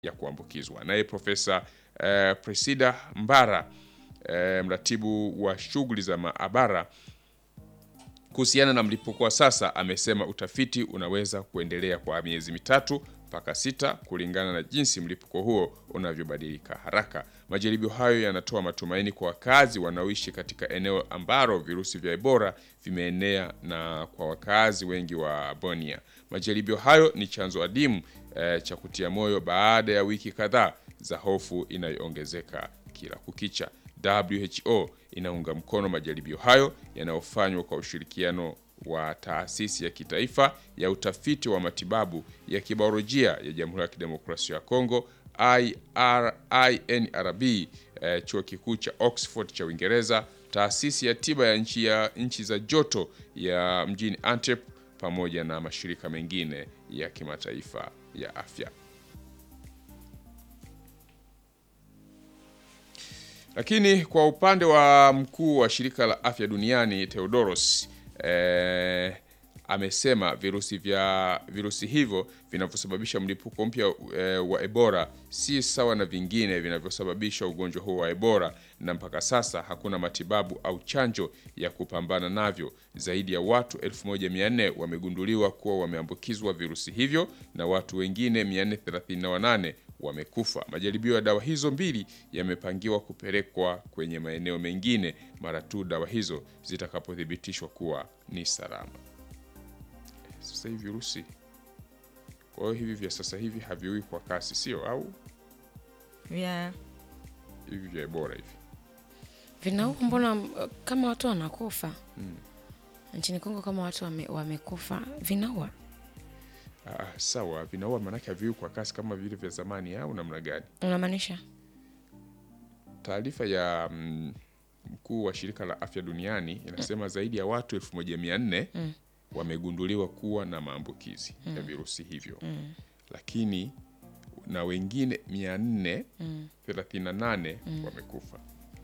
ya kuambukizwa. Naye Profesa eh, Presida Mbara eh, mratibu wa shughuli za maabara kuhusiana na mlipuko wa sasa amesema utafiti unaweza kuendelea kwa miezi mitatu mpaka sita kulingana na jinsi mlipuko huo unavyobadilika haraka. Majaribio hayo yanatoa matumaini kwa wakazi wanaoishi katika eneo ambalo virusi vya Ebola vimeenea na kwa wakazi wengi wa Bunia. Majaribio hayo ni chanzo adimu eh, cha kutia moyo baada ya wiki kadhaa za hofu inayoongezeka kila kukicha. WHO inaunga mkono majaribio hayo yanayofanywa kwa ushirikiano wa taasisi ya kitaifa ya utafiti wa matibabu ya kibiolojia ya Jamhuri ya Kidemokrasia ya Kongo IR, INRB, eh, chuo kikuu cha Oxford cha Uingereza, taasisi ya tiba ya nchi ya nchi za joto ya mjini Antwerp pamoja na mashirika mengine ya kimataifa ya afya. Lakini kwa upande wa mkuu wa shirika la afya duniani Theodoros eh, amesema virusi vya virusi hivyo vinavyosababisha mlipuko mpya eh, wa Ebola si sawa na vingine vinavyosababisha ugonjwa huo wa Ebola, na mpaka sasa hakuna matibabu au chanjo ya kupambana navyo. Zaidi ya watu 1400 wamegunduliwa kuwa wameambukizwa virusi hivyo na watu wengine 438 wamekufa. Majaribio ya dawa hizo mbili yamepangiwa kupelekwa kwenye maeneo mengine mara tu dawa hizo zitakapothibitishwa kuwa ni salama. Sasa hivi virusi, kwa hiyo hivi vya sasa hivi haviui kwa kasi, sio au vya hivi vya Ebola hivi vinaua mbona uh, kama watu wanakufa nchini Kongo kama watu wame, wamekufa vinaua Ah, sawa, vinaua maanake haviui kwa kasi kama vile vya zamani au namna gani? unamaanisha Taarifa ya mm, mkuu wa shirika la afya duniani inasema zaidi ya watu 1400 wamegunduliwa kuwa na maambukizi ya virusi hivyo, lakini na wengine 438 wamekufa.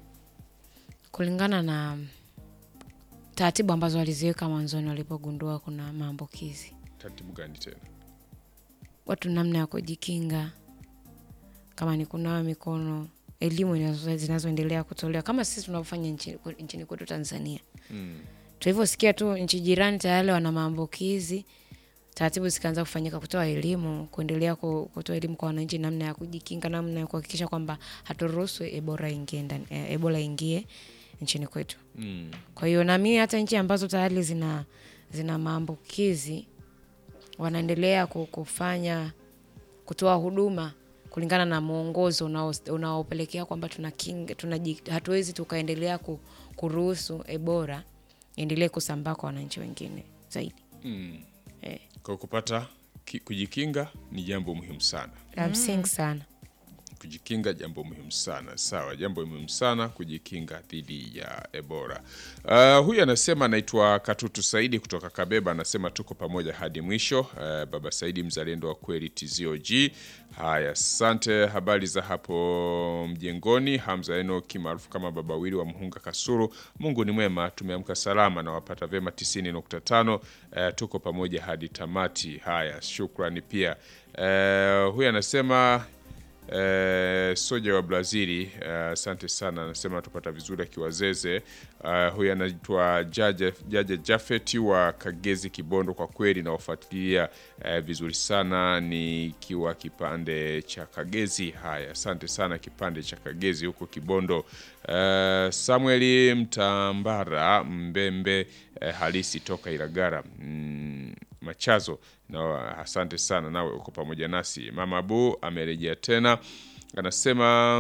kulingana na taratibu ambazo waliziweka mwanzoni walipogundua kuna maambukizi Taratibu gani tena? watu namna ya kujikinga kama ni kunawa mikono elimu inazo- zinazoendelea kutolewa kama sisi tunavyofanya nchini, nchini kwetu tanzania Mm. tulivyosikia tu nchi jirani tayari wana maambukizi taratibu zikaanza kufanyika kutoa elimu kuendelea ku- kutoa elimu kwa wananchi namna ya kujikinga namna ya kuhakikisha kwamba haturuhusu ebola ingie ndani eh, ebola ingie nchini kwetu Mm. kwa hiyo nami hata nchi ambazo tayari zina zina maambukizi wanaendelea ku- kufanya kutoa huduma kulingana na mwongozo unao- unaopelekea kwamba tuna kinga, tuna, hatuwezi tukaendelea ku, kuruhusu ebola iendelee kusambaa kwa wananchi wengine zaidi Mm. eh, Kwa kupata ki, kujikinga ni jambo muhimu sana. la msingi sana Kujikinga jambo muhimu sana. Sawa, jambo muhimu sana kujikinga dhidi ya Ebola. Uh, huyu anasema anaitwa Katutu Saidi kutoka Kabeba, anasema tuko pamoja hadi mwisho. Uh, baba Saidi mzalendo wa kweli TZOG. Haya, asante. Habari za hapo mjengoni. Hamza Enoki maarufu kama Baba Wili wa Mhunga Kasuru. Mungu ni mwema, tumeamka salama na wapata vyema 90.5. Uh, tuko pamoja hadi tamati. Haya, shukrani pia. Uh, huyu anasema Eh, soja wa Brazili asante sana, anasema tupata vizuri akiwazeze. Uh, huyu anaitwa Jaja Jaja Jafeti wa Kagezi Kibondo. Kwa kweli nawafuatilia eh, vizuri sana nikiwa kipande cha Kagezi. Haya, asante sana kipande cha Kagezi huko Kibondo. Uh, Samueli Mtambara Mbembe eh, halisi toka Ilagara mm, Machazo na asante sana, nawe uko pamoja nasi. Mama Abu amerejea tena, anasema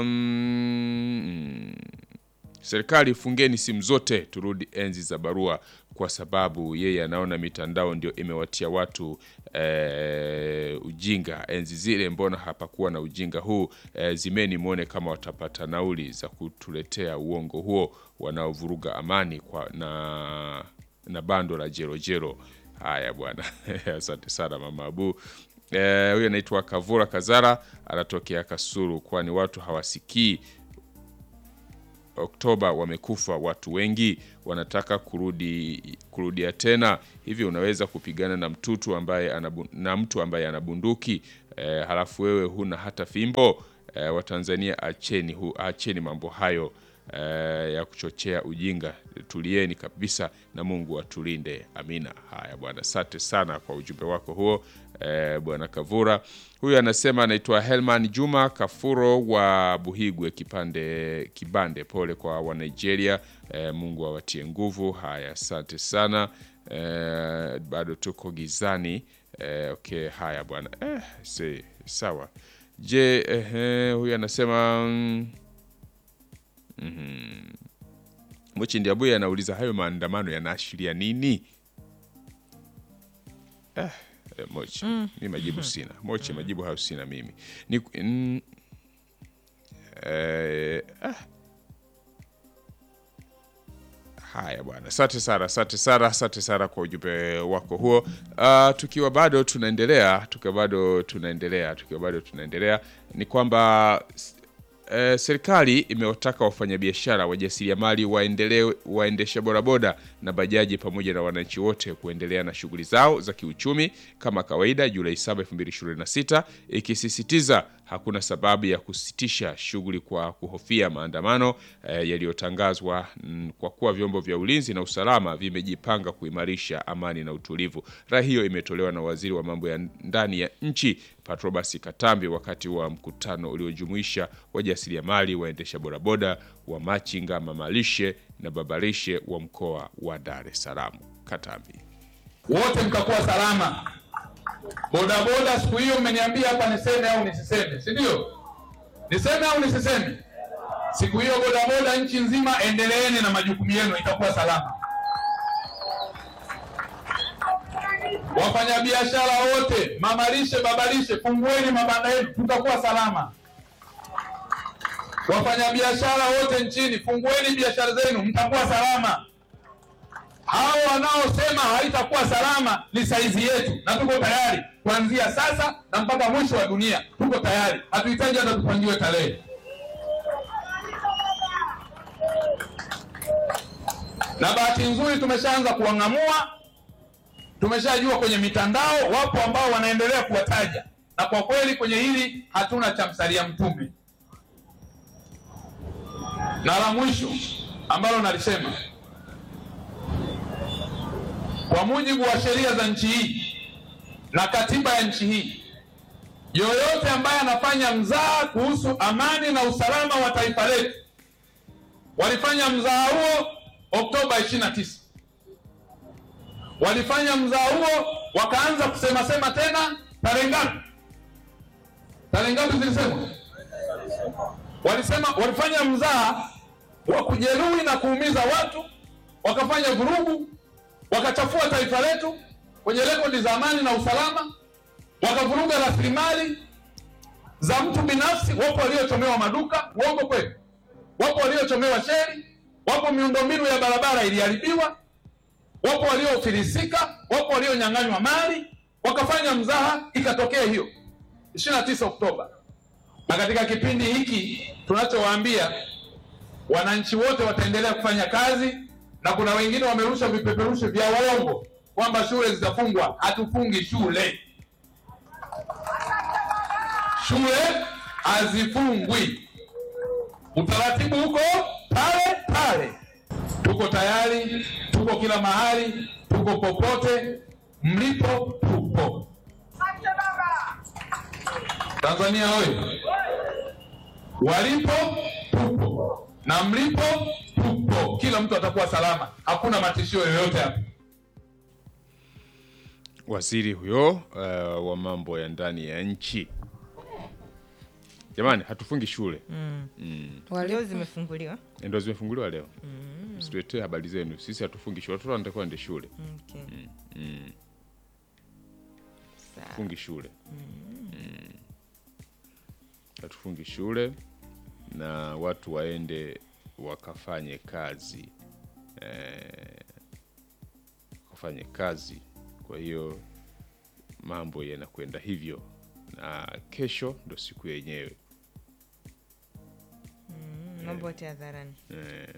mm, serikali fungeni simu zote, turudi enzi za barua, kwa sababu yeye anaona mitandao ndio imewatia watu eh, ujinga. Enzi zile mbona hapakuwa na ujinga huu? Eh, zimeni mwone kama watapata nauli za kutuletea uongo huo, wanaovuruga amani kwa na na bando la jerojero. Haya bwana, asante sana mama Abu. Eh, huyu anaitwa Kavura Kazara, anatokea Kasuru, kwani watu hawasikii Oktoba wamekufa watu wengi, wanataka kurudi kurudia tena. Hivi unaweza kupigana na mtutu ambaye anabu, na mtu ambaye ana bunduki eh, halafu wewe huna hata fimbo eh, Watanzania acheni, hu, acheni mambo hayo eh, ya kuchochea ujinga. Tulieni kabisa na Mungu atulinde. Amina. Haya bwana, asante sana kwa ujumbe wako huo eh, bwana Kavura. Huyu anasema anaitwa Helman Juma Kafuro wa Buhigwe kipande Kibande. Pole kwa wa Nigeria eh, Mungu awatie nguvu. Haya, asante sana eh, bado tuko gizani eh, okay. Haya bwana eh, si, sawa. Je, eh, huyu anasema mm, mhm. Mochi Ndiabuye anauliza hayo maandamano yanaashiria nini? Eh, eh, Mochi mi majibu sina. Mochi majibu hayo sina mimi ni, mm, eh, ah. Haya bwana, asante sana, asante sana, asante sana kwa ujumbe wako huo. Uh, tukiwa bado tunaendelea, tukiwa bado tunaendelea, tukiwa bado tunaendelea ni kwamba eh, serikali imewataka wafanyabiashara, wajasiriamali, waendelee waendesha bodaboda na bajaji pamoja na wananchi wote kuendelea na shughuli zao za kiuchumi kama kawaida Julai 7, 2026 ikisisitiza hakuna sababu ya kusitisha shughuli kwa kuhofia maandamano eh, yaliyotangazwa mm, kwa kuwa vyombo vya ulinzi na usalama vimejipanga kuimarisha amani na utulivu. Rai hiyo imetolewa na waziri wa mambo ya ndani ya nchi Patrobas Katambi wakati wa mkutano uliojumuisha wajasiriamali, waendesha bodaboda, wa machinga, mamalishe na babarishe wa mkoa wa Dar es Salaam. Katambi wote mkakuwa salama. Bodaboda siku hiyo mmeniambia hapa niseme au nisiseme, si ndio? Niseme au nisiseme? Siku hiyo bodaboda nchi nzima, endeleeni na majukumu yenu, itakuwa salama. Wafanyabiashara wote, mamalishe, babalishe, fungueni mabanda yenu, tutakuwa salama. Wafanyabiashara wote nchini, fungueni biashara zenu, mtakuwa salama. Hao wanaosema haitakuwa salama ni saizi yetu, na tuko tayari kuanzia sasa na mpaka mwisho wa dunia. Tuko tayari, hatuhitaji hata tupangiwe tarehe. Na bahati nzuri tumeshaanza kuwang'amua, tumeshajua kwenye mitandao wapo ambao wanaendelea kuwataja, na kwa kweli kwenye hili hatuna cha msalia mtume. Na la mwisho ambalo nalisema kwa mujibu wa sheria za nchi hii na katiba ya nchi hii, yoyote ambaye anafanya mzaha kuhusu amani na usalama wa taifa letu, walifanya mzaha huo Oktoba 29, walifanya mzaha huo wakaanza kusema sema tena tarehe ngapi? Tarehe ngapi zilisemwa? Walisema walifanya mzaha wa kujeruhi na kuumiza watu, wakafanya vurugu wakachafua taifa letu kwenye rekodi za amani na usalama, wakavuruga rasilimali za mtu binafsi. Wapo waliochomewa maduka, uongo kweli? Wapo waliochomewa sheri, wapo miundombinu ya barabara iliharibiwa, wapo waliofilisika, wapo walionyang'anywa mali, wakafanya mzaha, ikatokea hiyo 29 Oktoba. Na katika kipindi hiki tunachowaambia wananchi wote wataendelea kufanya kazi na kuna wengine wamerusha vipeperushi vya uongo kwamba shule zitafungwa. Hatufungi shule, shule hazifungwi, utaratibu huko pale pale. Tuko tayari, tuko kila mahali, tuko popote mlipo, tupo. Tanzania oye! Walipo tupo na mlipo tupo, kila mtu atakuwa salama, hakuna matishio yoyote hapa. waziri huyo uh, wa mambo ya ndani ya nchi. Jamani, hatufungi shule Leo zimefunguliwa. ndo zimefunguliwa leo. Msituletee habari zenu, sisi hatufungi shule. Watoto wanatakiwa waende shule, Okay. Sawa. fungi shule Mm. hatufungi shule na watu waende wakafanye kazi eh, wakafanye kazi. Kwa hiyo mambo yanakwenda hivyo, na kesho ndo siku yenyewe Mm, Mambo yote hadharani. eh,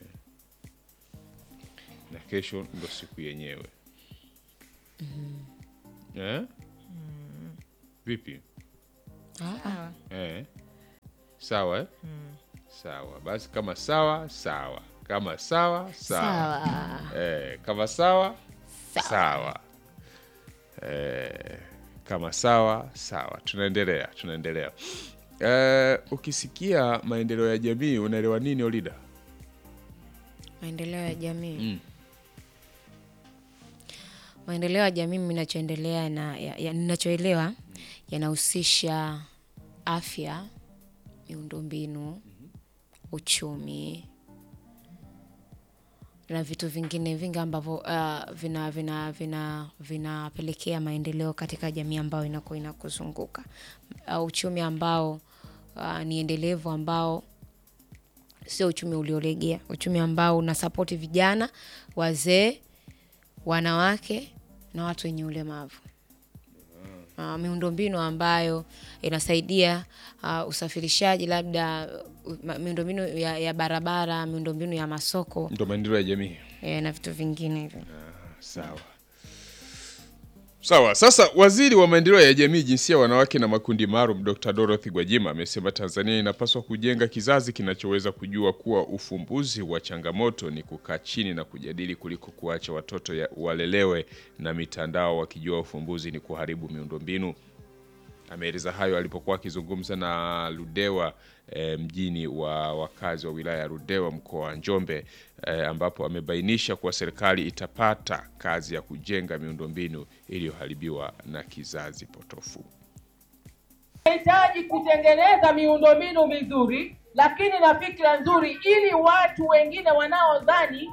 na kesho ndo siku yenyewe eh? Vipi? Sawa. Eh. Sawa eh? Sawa. Basi kama sawa, sawa. Kama sawa, sawa. Sawa. Eh, kama sawa, sawa. Eh, kama sawa, sawa. Tunaendelea, tunaendelea. Eh, ukisikia maendeleo ya jamii unaelewa nini Olida? Maendeleo ya jamii. Mm. Maendeleo ya jamii mimi ninachoendelea na ya, ya, ninachoelewa yanahusisha afya, miundombinu, uchumi na vitu vingine vingi ambavyo uh, vina vina vina vinapelekea maendeleo katika jamii ambayo inakuwa inakuzunguka. Uh, uchumi ambao uh, ni endelevu ambao sio uchumi uliolegea, uchumi ambao unasapoti vijana, wazee, wanawake na watu wenye ulemavu. Uh, miundombinu ambayo inasaidia uh, usafirishaji labda uh, ma- miundombinu ya, ya barabara, miundombinu ya masoko Ndio maendeleo ya jamii. eh, na vitu vingine hivyo. Sawa. Sawa. Sasa waziri wa maendeleo ya jamii, jinsia, wanawake na makundi maalum Dr. Dorothy Gwajima amesema Tanzania inapaswa kujenga kizazi kinachoweza kujua kuwa ufumbuzi wa changamoto ni kukaa chini na kujadili kuliko kuacha watoto ya, walelewe na mitandao wakijua ufumbuzi ni kuharibu miundombinu. Ameeleza hayo alipokuwa akizungumza na Ludewa e, mjini wa wakazi wa wilaya ya Ludewa mkoa wa Njombe e, ambapo amebainisha kuwa serikali itapata kazi ya kujenga miundombinu iliyoharibiwa na kizazi potofu. tunahitaji kutengeneza miundombinu mizuri lakini na fikra nzuri ili watu wengine wanaodhani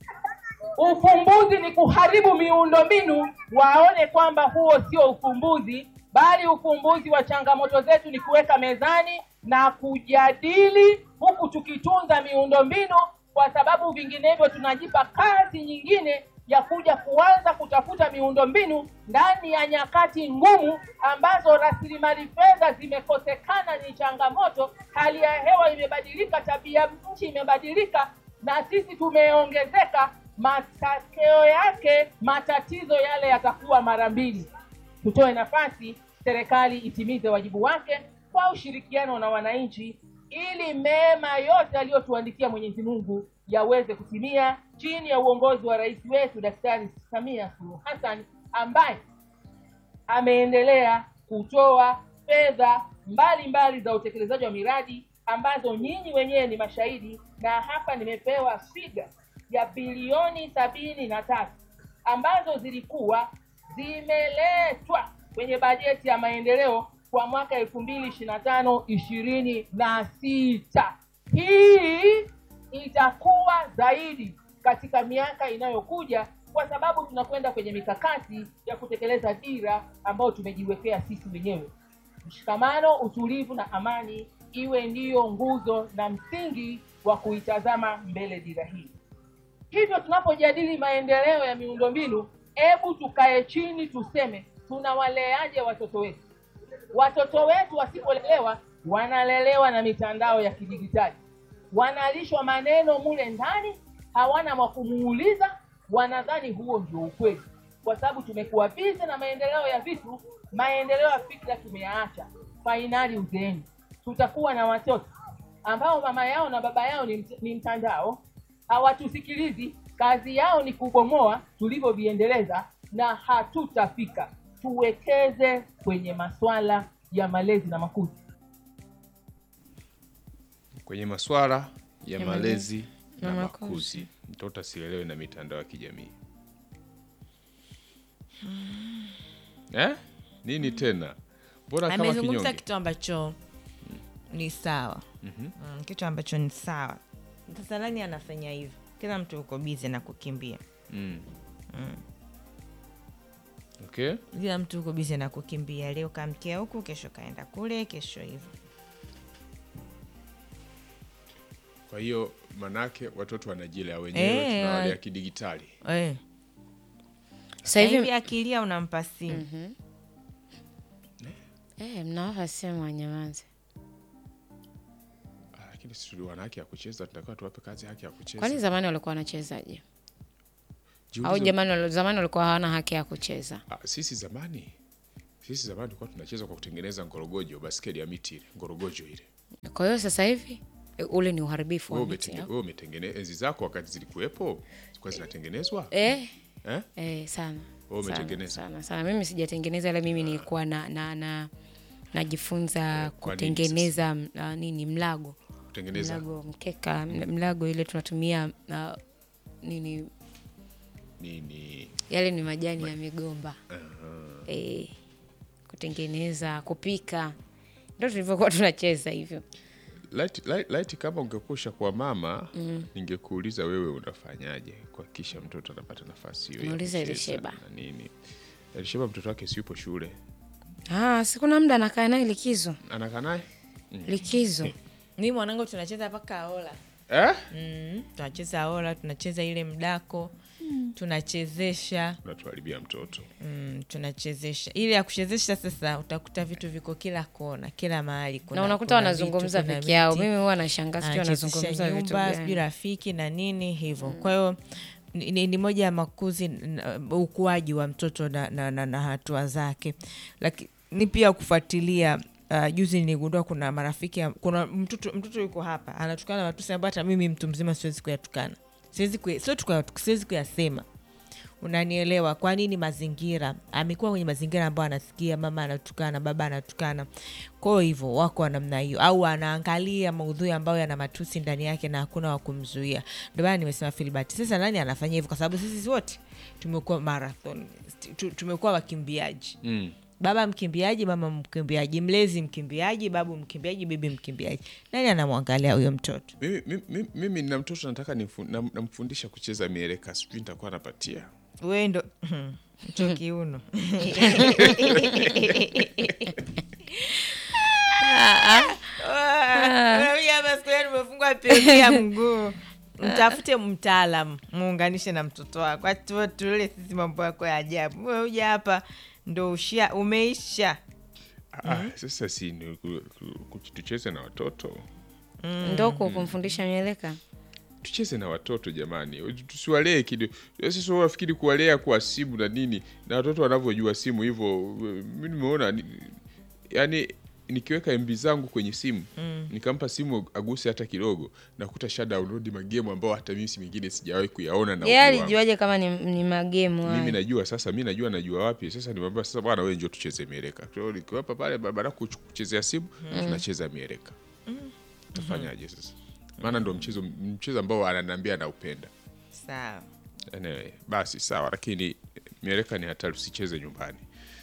ufumbuzi ni kuharibu miundombinu waone kwamba huo sio ufumbuzi bali ufumbuzi wa changamoto zetu ni kuweka mezani na kujadili huku tukitunza miundombinu kwa sababu vinginevyo tunajipa kazi nyingine ya kuja kuanza kutafuta miundombinu ndani ya nyakati ngumu ambazo rasilimali fedha zimekosekana, ni changamoto. Hali ya hewa imebadilika, tabia nchi imebadilika, na sisi tumeongezeka. Matokeo yake matatizo yale yatakuwa mara mbili. Tutoe nafasi serikali itimize wajibu wake kwa ushirikiano na wananchi, ili mema yote aliyotuandikia Mwenyezi Mungu yaweze kutimia chini ya uongozi wa rais wetu Daktari Samia Suluhu Hassan ambaye ameendelea kutoa fedha mbalimbali za utekelezaji wa miradi ambazo nyinyi wenyewe ni mashahidi, na hapa nimepewa figa ya bilioni sabini na tatu ambazo zilikuwa zimeletwa kwenye bajeti ya maendeleo kwa mwaka elfu mbili ishirini na tano ishirini na sita. Hii itakuwa zaidi katika miaka inayokuja kwa sababu tunakwenda kwenye mikakati ya kutekeleza dira ambayo tumejiwekea sisi wenyewe. Mshikamano, utulivu na amani iwe ndiyo nguzo na msingi wa kuitazama mbele dira hii. Hivyo tunapojadili maendeleo ya miundombinu, hebu tukae chini tuseme tunawaleaje watoto wetu. Watoto wetu wasipolelewa, wanalelewa na mitandao ya kidijitali, wanalishwa maneno mule ndani, hawana wa kumuuliza, wanadhani huo ndio ukweli, kwa sababu tumekuwa bize na maendeleo ya vitu, maendeleo ya fikra tumeyaacha. Fainali uzeeni, tutakuwa na watoto ambao mama yao na baba yao ni, mt ni mtandao, hawatusikilizi, kazi yao ni kubomoa tulivyoviendeleza, na hatutafika. Tuwekeze kwenye maswala ya malezi na makuzi. Kwenye maswala ya Ya malezi na na makuzi, makuzi. mtoto asilelewe na mitandao ya kijamii eh? Nini tena? Mbona kama amezungumza kinyonge? kitu ambacho ni sawa mm, kitu ambacho ni sawa sasa nani anafanya hivyo kila mtu uko bizi na kukimbia Mm. Okay. kila mtu uko bizi na kukimbia leo kamkia huku kesho kaenda kule kesho hivyo Kwa hiyo manake watoto wanajilea wenyewe, Eh, tunawalea wa- kidigitali. Eh, Sasa sasa hivi hivi akilia unampa simu eh, mnawapa simu wanyamaze. Ah, Lakini sisi tuli wana haki ya kucheza, tunatakiwa tuwape kazi haki ya kucheza. Kwani zamani walikuwa wanachezaje? Jiulize- Au jamani, wali- zamani walikuwa hawana haki ya kucheza? Ah, sisi zamani Sisi zamani tulikuwa tunacheza kwa kutengeneza ngorogojo, baskeli ya miti ile, ngorogojo ile. Kwa hiyo sasa hivi e, ule ni uharibifu Wewe wa miti. umetenge- au? wewe umetengeneza enzi zako wakati zilikuwepo, zilikuwa zinatengenezwa? Eh, Eh? eh, sana. Wewe Sana, umetengeneza? sana sana. Mimi sijatengeneza, ila mimi nilikuwa na, na, na najifunza Kwa nini kutengeneza m- ah, nini mlago Kutengeneza mlago mkeka m- mlago ile tunatumia ah, nini nini? yale ni majani ya migomba eh, kutengeneza kupika ndo tulivyokuwa tunacheza hivyo Light, light, light kama ungekusha kwa mama ningekuuliza wewe unafanyaje kuhakikisha mtoto anapata nafasi hiyo ya Muulize kucheza Elisheba. na nini. Elisheba mtoto wake si yupo shule, ah, sikuna muda anakaa naye likizo anakaa naye likizo mi mwanangu tunacheza mpaka ola eh? mm, tunacheza ola tunacheza ile mdako tunachezesha Unatuharibia mtoto. mm, tunachezesha ile ya kuchezesha sasa utakuta vitu viko kila kona kila mahali kuna, na unakuta kuna wanazungumza vitu, kuna peke yao miti. mimi huwa nashangaa sijui anachezesha wanazungumza vitu nyumba sijui gani rafiki na nini hivyo kwa hiyo ni, ni, ni moja ya makuzi n- ukuaji wa mtoto na, na, na, na hatua zake lakini pia kufuatilia Uh, juzi niligundua kuna marafiki ya- kuna mtoto mtoto yuko hapa anatukana matusi ambayo hata mimi mtu mzima siwezi kuyatukana siwezi kuya- sio tu kuya- siwezi kuyasema unanielewa kwa nini mazingira amekuwa kwenye mazingira ambayo anasikia mama anatukana baba anatukana kwao hivyo wako wa namna hiyo au anaangalia maudhui ambayo yana matusi ndani yake na hakuna wa kumzuia ndio maana nimesema filbert sasa nani anafanya hivyo kwa sababu sisi wote tumekuwa marathon tu- tumekuwa wakimbiaji Mm. baba mkimbiaji mama mkimbiaji mlezi mkimbiaji babu mkimbiaji bibi mkimbiaji nani anamwangalia huyo mtoto Mimi, mimi, mimi nina mtoto nataka nifu- nam- namfundisha kucheza mieleka, sijui nitakuwa napatia we ndo mcho kiuno hapa siku hiyo nimefungwa pegi ya mguu mtafute mtaalam muunganishe na mtoto wako atuotule sisi mambo yako ya ajabu we uja hapa ndo ushia umeisha Ah, sasa si ni ku- ku- ku- tucheze na watoto ndo ku- kumfundisha mieleka tucheze na watoto jamani, tusiwalee kidogo. Sasa wafikiri kuwalea kwa simu na nini, na watoto wanavyojua simu hivyo. Mi nimeona ni- yani, nikiweka MB zangu kwenye simu nikampa simu aguse hata kidogo, nakuta sha download magemu ambao hata mimi si mingine sijawahi kuyaona na yeye umri wangu. alijuaje kama ni, ni magemu mimi hayo? najua sasa, mi najua najua wapi sasa. Nimwambia sasa, bwana wewe njoo tucheze mieleka. Kwa hiyo nikiwapa pale barabara kuch- kuchezea simu, tunacheza mieleka. Tafanyaje sasa? Maana ndo mchezo mchezo ambao ananiambia anaupenda. sawa Anyway, basi sawa, lakini mieleka ni hatari, usicheze nyumbani.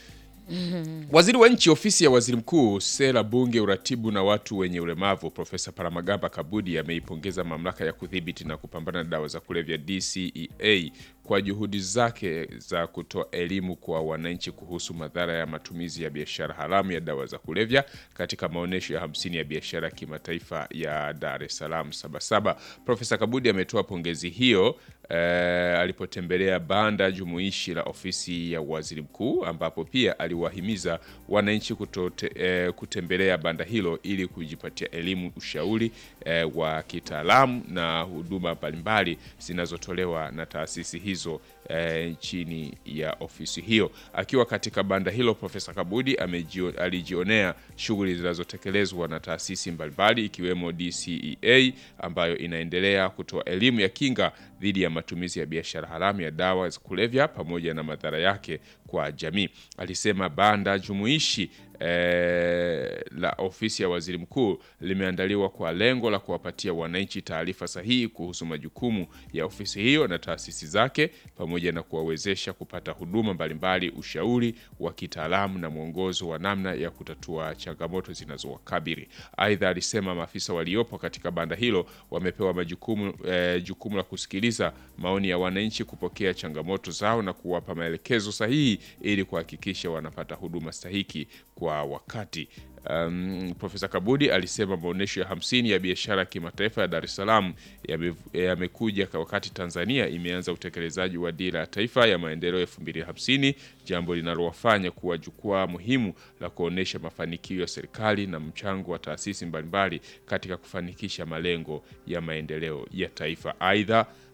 Waziri wa Nchi, Ofisi ya Waziri Mkuu, Sera, Bunge, Uratibu na Watu wenye Ulemavu, Profesa Paramagamba Kabudi ameipongeza Mamlaka ya Kudhibiti na Kupambana na Dawa za Kulevya DCEA kwa juhudi zake za kutoa elimu kwa wananchi kuhusu madhara ya matumizi ya biashara haramu ya dawa za kulevya katika maonyesho ya 50 ya biashara ya kimataifa ya Dar es Salaam Sabasaba. Profesa Kabudi ametoa pongezi hiyo eh, alipotembelea banda jumuishi la ofisi ya waziri mkuu ambapo pia aliwahimiza wananchi kutote, eh, kutembelea banda hilo ili kujipatia elimu, ushauri eh, wa kitaalamu na huduma mbalimbali zinazotolewa na taasisi hizo eh, chini ya ofisi hiyo. Akiwa katika banda hilo, Profesa Kabudi amejio, alijionea shughuli zinazotekelezwa na taasisi mbalimbali ikiwemo DCEA ambayo inaendelea kutoa elimu ya kinga dhidi ya matumizi ya biashara haramu ya dawa za kulevya pamoja na madhara yake kwa jamii. Alisema banda jumuishi eh, la ofisi ya waziri mkuu limeandaliwa kwa lengo la kuwapatia wananchi taarifa sahihi kuhusu majukumu ya ofisi hiyo na taasisi zake pamoja na kuwawezesha kupata huduma mbalimbali, ushauri wa kitaalamu na mwongozo wa namna ya kutatua changamoto zinazowakabili. Aidha, alisema maafisa waliopo katika banda hilo wamepewa majukumu eh, jukumu la kusikiliza maoni ya wananchi, kupokea changamoto zao na kuwapa maelekezo sahihi ili kuhakikisha wanapata huduma stahiki kwa wakati. Um, Profesa Kabudi alisema maonyesho ya hamsini ya biashara ya kimataifa ya Dar es Salaam yame- yamekuja kwa wakati Tanzania imeanza utekelezaji wa dira ya taifa ya maendeleo 2050, jambo linalowafanya kuwa jukwaa muhimu la kuonyesha mafanikio ya serikali na mchango wa taasisi mbalimbali katika kufanikisha malengo ya maendeleo ya taifa. Aidha,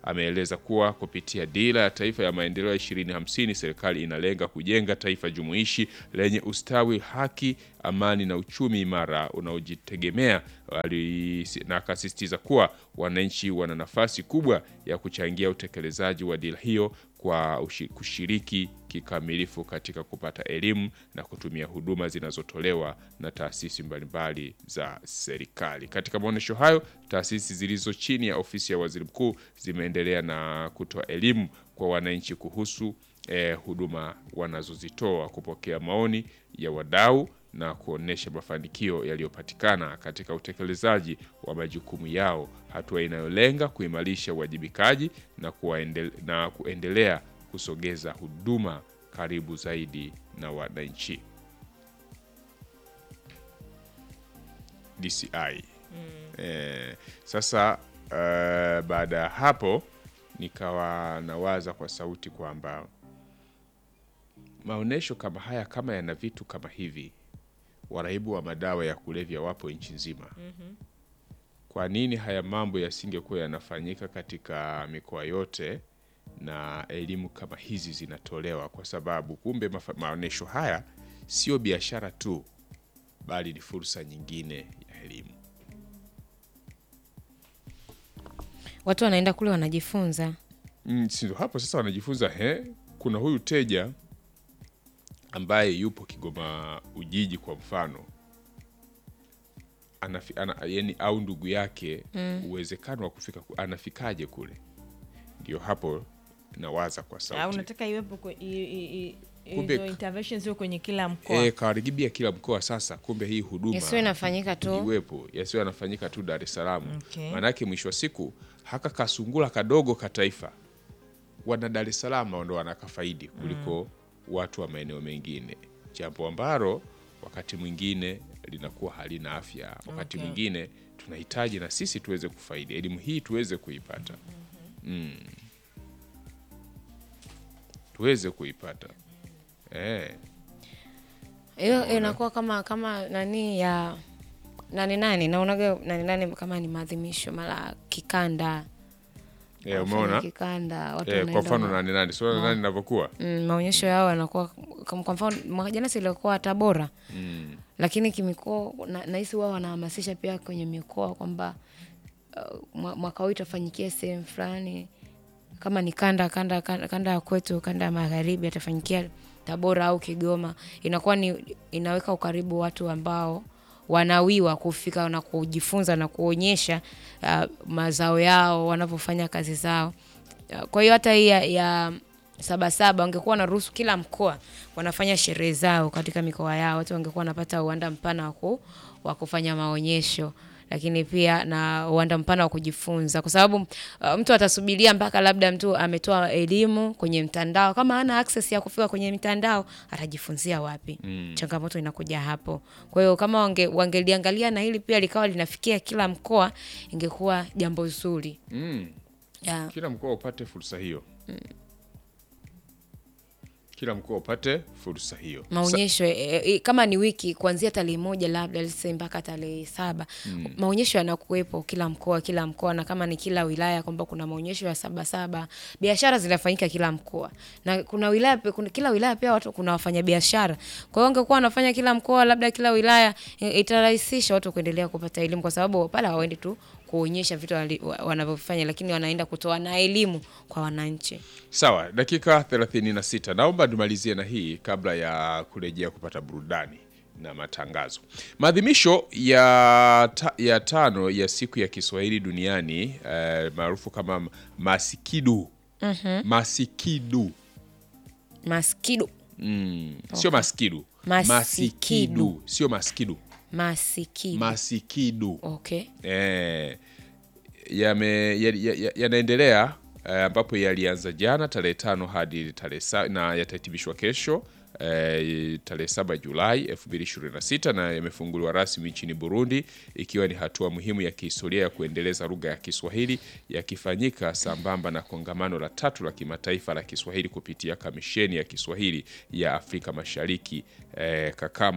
ameeleza kuwa kupitia dira ya taifa ya maendeleo ya 2050 serikali inalenga kujenga taifa jumuishi lenye ustawi, haki, amani na uchumi imara unaojitegemea. Ali- Na akasisitiza kuwa wananchi wana nafasi kubwa ya kuchangia utekelezaji wa dira hiyo kwa ushi- kushiriki kikamilifu katika kupata elimu na kutumia huduma zinazotolewa na taasisi mbalimbali za serikali. Katika maonyesho hayo, taasisi zilizo chini ya ofisi ya waziri mkuu zimeendelea na kutoa elimu kwa wananchi kuhusu eh, huduma wanazozitoa, kupokea maoni ya wadau na kuonesha mafanikio yaliyopatikana katika utekelezaji wa majukumu yao, hatua inayolenga kuimarisha uwajibikaji na, kuwaendele, na kuendelea kusogeza huduma karibu zaidi na wananchi. DCI. Eh, sasa eh, baada ya hapo nikawa nawaza kwa sauti kwamba maonyesho kama haya kama yana vitu kama hivi, waraibu wa madawa ya kulevya wapo nchi nzima. Kwa nini haya mambo yasingekuwa yanafanyika katika mikoa yote na elimu kama hizi zinatolewa? Kwa sababu kumbe mafa- maonyesho haya sio biashara tu, bali ni fursa nyingine ya elimu. Watu wanaenda kule wanajifunza. Mm, si ndo hapo sasa wanajifunza he, kuna huyu teja ambaye yupo Kigoma Ujiji kwa mfano Anafi, ana, yani, au ndugu yake uwezekano wa kufika ku- anafikaje kule? Ndio hapo nawaza kwa au sauti unataka iwepo kwe- i- i- i- Kumbe- hizo interventions ziwe kwenye kila mkoa e, kawarigibia kila mkoa sasa. Kumbe hii huduma Yasiwe inafanyika tu. iwepo, yasiyo yanafanyika tu Dar es Salaam. Okay. Maanake mwisho wa siku haka kasungula kadogo ka taifa wana Dar es Salaam ndo wanakafaidi kuliko watu wa maeneo mengine, jambo ambalo wakati mwingine linakuwa halina afya. Wakati Okay. mwingine tunahitaji na sisi tuweze kufaidi elimu hii, tuweze kuipata mm. tuweze kuipata eh. hiyo inakuwa kama kama nani ya nani nani naonaga nani nani kama ni maadhimisho mara kikanda Eh, Wafanya umeona kikanda watu eh, kwa wanaenda mfano ma- nani nani sio nani inavyokuwa mm, maonyesho yao yanakuwa kama kwa mfano mwaka jana silikuwa Tabora mm. lakini kimikoa na- nahisi wao wanahamasisha pia kwenye mikoa kwamba uh, mwa- mwaka huu itafanyikia sehemu fulani kama ni kanda kanda kanda, kanda ya kwetu kanda ya magharibi atafanyikia Tabora au Kigoma. Inakuwa ni inaweka ukaribu watu ambao wanawiwa kufika na kujifunza na kuonyesha uh, mazao yao wanavyofanya kazi zao. Uh, Kwa hiyo hata hii ya, ya Sabasaba wangekuwa wanaruhusu kila mkoa wanafanya sherehe zao katika mikoa yao, watu wangekuwa wanapata uwanda mpana wa ku- wa kufanya maonyesho lakini pia na uwanda mpana wa kujifunza, kwa sababu uh, mtu atasubiria mpaka labda mtu ametoa elimu kwenye mtandao. Kama hana access ya kufika kwenye mitandao, atajifunzia wapi? Changamoto inakuja hapo. Kwa hiyo kama wange, wangeliangalia na hili pia likawa linafikia kila mkoa, ingekuwa jambo zuri Mm. yeah. Kila mkoa upate fursa hiyo kila mkoa upate fursa hiyo maonyesho e, e, kama ni wiki kuanzia tarehe moja labda let's say mpaka tarehe saba maonyesho yanakuwepo kila mkoa kila mkoa na kama ni kila wilaya kwamba kuna maonyesho ya saba saba biashara zinafanyika kila mkoa na kuna wilaya pia- kuna, kila wilaya pia watu kuna wafanyabiashara kwa hiyo wangekuwa wanafanya kila mkoa labda kila wilaya i- itarahisisha watu kuendelea kupata elimu kwa sababu pale hawaendi tu kuonyesha vitu wali- wa- wanavyofanya lakini wanaenda kutoa na elimu kwa wananchi Sawa, dakika 36. Naomba tumalizie na hii kabla ya kurejea kupata burudani na matangazo. Maadhimisho ya, ta, ya tano ya siku ya Kiswahili duniani eh, maarufu kama Masikidu. Masikidu. maskidu Mm. Sio maskidu. Masikidu. Sio maskidu. masikidu Masikidu. okay eh, yame- ya- ya- ya- yanaendelea eh, ambapo yalianza jana tarehe tano hadi tarehe sa- na yatahitimishwa kesho eh, tarehe saba Julai 2026 na yamefunguliwa rasmi nchini Burundi ikiwa ni hatua muhimu ya kihistoria ya kuendeleza lugha ya Kiswahili yakifanyika sambamba na kongamano la tatu la kimataifa la Kiswahili kupitia Kamisheni ya Kiswahili ya Afrika Mashariki eh, Kakama.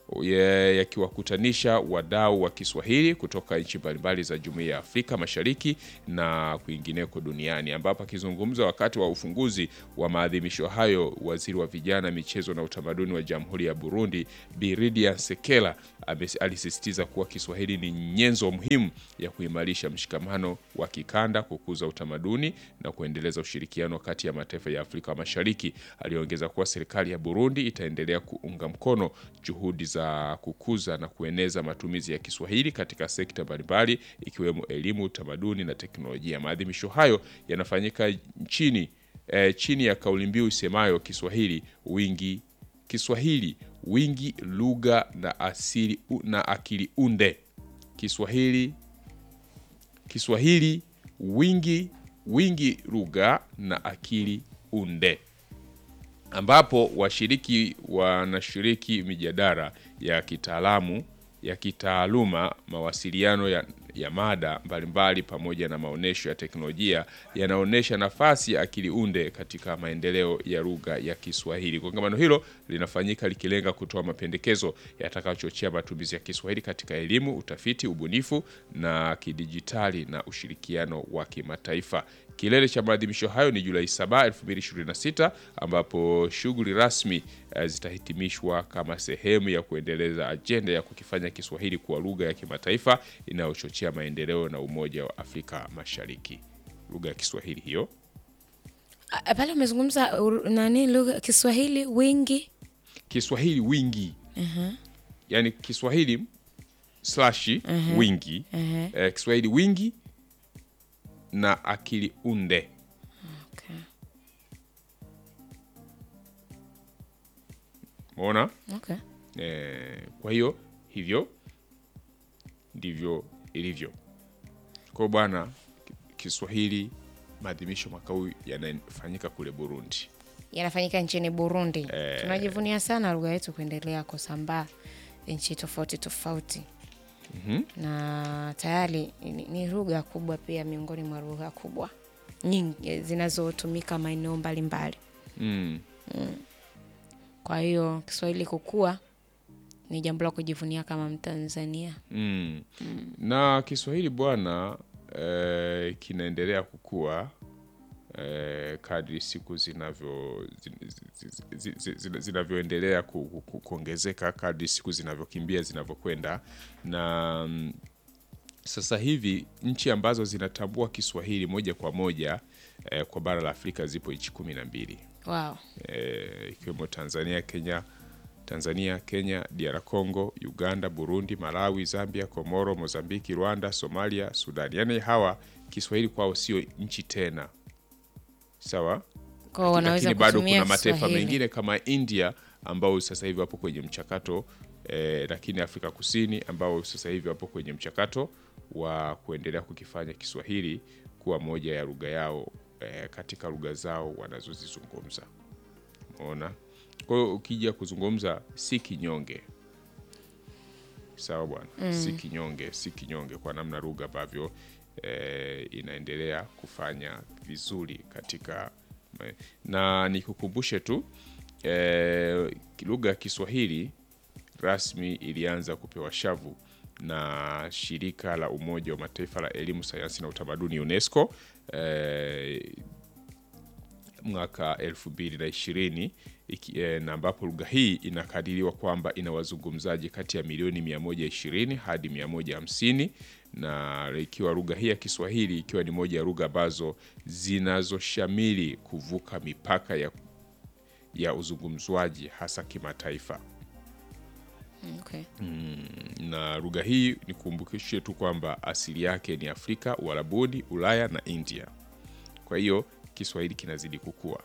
ya- yakiwakutanisha wadau wa Kiswahili kutoka nchi mbalimbali za Jumuiya ya Afrika Mashariki na kwingineko duniani, ambapo akizungumza wakati wa ufunguzi wa maadhimisho hayo, waziri wa vijana, michezo na utamaduni wa Jamhuri ya Burundi Biridia Sekela ame- alisisitiza kuwa Kiswahili ni nyenzo muhimu ya kuimarisha mshikamano wa kikanda, kukuza utamaduni na kuendeleza ushirikiano kati ya mataifa ya Afrika Mashariki. Aliongeza kuwa serikali ya Burundi itaendelea kuunga mkono juhudi za kukuza na kueneza matumizi ya Kiswahili katika sekta mbalimbali ikiwemo elimu, utamaduni na teknolojia. Maadhimisho hayo yanafanyika nchini eh, chini ya kauli mbiu isemayo Kiswahili wingi Kiswahili wingi lugha na asili na akili unde. Kiswahili Kiswahili wingi wingi lugha na akili unde ambapo washiriki wanashiriki mijadala ya kitaalamu ya kitaaluma, mawasiliano ya, ya mada mbalimbali pamoja na maonyesho ya teknolojia yanaonyesha nafasi ya akili unde katika maendeleo ya lugha ya Kiswahili. Kongamano hilo linafanyika likilenga kutoa mapendekezo yatakayochochea matumizi ya Kiswahili katika elimu, utafiti, ubunifu na kidijitali na ushirikiano wa kimataifa. Kilele cha maadhimisho hayo ni Julai 7, 2026 ambapo shughuli rasmi eh, zitahitimishwa kama sehemu ya kuendeleza ajenda ya kukifanya Kiswahili kuwa lugha ya kimataifa inayochochea maendeleo na umoja wa Afrika Mashariki. Lugha ya Kiswahili hiyo Ah, pale umezungumza ur- nani lugha Kiswahili wingi Kiswahili wingi yaani Kiswahili slashi wingi eh, Kiswahili wingi na akili unde okay. umeona? Okay. Eh, kwa hiyo hivyo ndivyo ilivyo. Kwa hiyo bwana, Kiswahili maadhimisho mwaka huu yanafanyika kule Burundi. yanafanyika nchini Burundi. Tunajivunia sana lugha yetu kuendelea kusambaa nchi tofauti tofauti na tayari ni, ni lugha kubwa pia miongoni mwa lugha kubwa nyingi zinazotumika maeneo mbalimbali. Mm. Kwa hiyo Kiswahili kukua ni jambo la kujivunia kama Mtanzania. Mm. Na Kiswahili bwana eh, kinaendelea kukua eh, kadri siku zinavyo zin- zi- zi- zi- zi- zinavyoendelea ku, ku, ku, kuongezeka kadri siku zinavyokimbia zinavyokwenda na mm, sasa hivi nchi ambazo zinatambua Kiswahili moja kwa moja eh, kwa bara la Afrika zipo nchi kumi na mbili Wow. eh, ikiwemo Tanzania, Kenya, Tanzania, Kenya, DR Congo, Uganda, Burundi, Malawi, Zambia, Komoro, Mozambiki, Rwanda, Somalia, Sudan. Yaani hawa Kiswahili kwao sio nchi tena, sawa, Kwa wanaweza lakini bado kutumia kuna mataifa Kiswahili. mengine kama India ambao sasa hivi wapo kwenye mchakato eh, lakini Afrika Kusini ambao sasa hivi wapo kwenye mchakato wa kuendelea kukifanya Kiswahili kuwa moja ya lugha yao eh, katika lugha zao wanazozizungumza. Umeona? Kwa hiyo ukija kuzungumza si kinyonge, sawa bwana, si kinyonge, si kinyonge kwa namna lugha ambavyo eh, inaendelea kufanya vizuri katika na nikukumbushe tu eh, lugha ya Kiswahili rasmi ilianza kupewa shavu na shirika la Umoja wa Mataifa la elimu, sayansi na utamaduni UNESCO eh, mwaka 2020 iki- eh, na ambapo lugha hii inakadiriwa kwamba ina wazungumzaji kati ya milioni 120 hadi 150 na ikiwa lugha hii ya Kiswahili ikiwa ni moja ya lugha ambazo zinazoshamili kuvuka mipaka ya, ya uzungumzwaji hasa kimataifa Okay. na lugha hii nikumbukishe tu kwamba asili yake ni Afrika, Uarabuni, Ulaya na India. Kwa hiyo Kiswahili kinazidi kukua.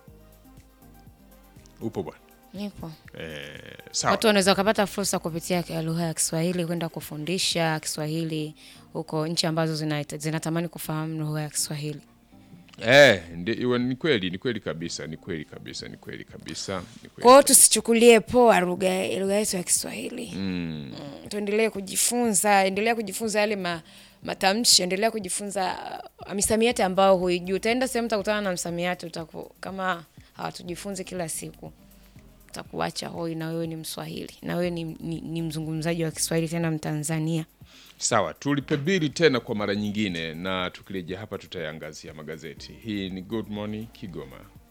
Upo bwana? Nipo. Eh, sawa. Watu wanaweza wakapata fursa kupitia ki- lugha ya Kiswahili kwenda kufundisha Kiswahili huko nchi ambazo zina- zinatamani kufahamu lugha ya Kiswahili. Eh, ndi- iwe- ni kweli, ni kweli kabisa, ni kweli kabisa, ni kweli kabisa, ni kweli Kwa hiyo kabisa. tusichukulie poa lugha lugha yetu ya Kiswahili. Mm, tuendelee kujifunza, endelea kujifunza yale ma, matamshi, endelea kujifunza uh, misamiati ambayo huijui. Utaenda sehemu utakutana na msamiati utaku, kama hawatujifunzi kila siku takuacha hoi na wewe ni Mswahili na wewe ni, ni, ni mzungumzaji wa Kiswahili tena Mtanzania. Sawa, tulipe bili tena kwa mara nyingine, na tukirejea hapa tutayangazia magazeti. Hii ni Good Morning Kigoma.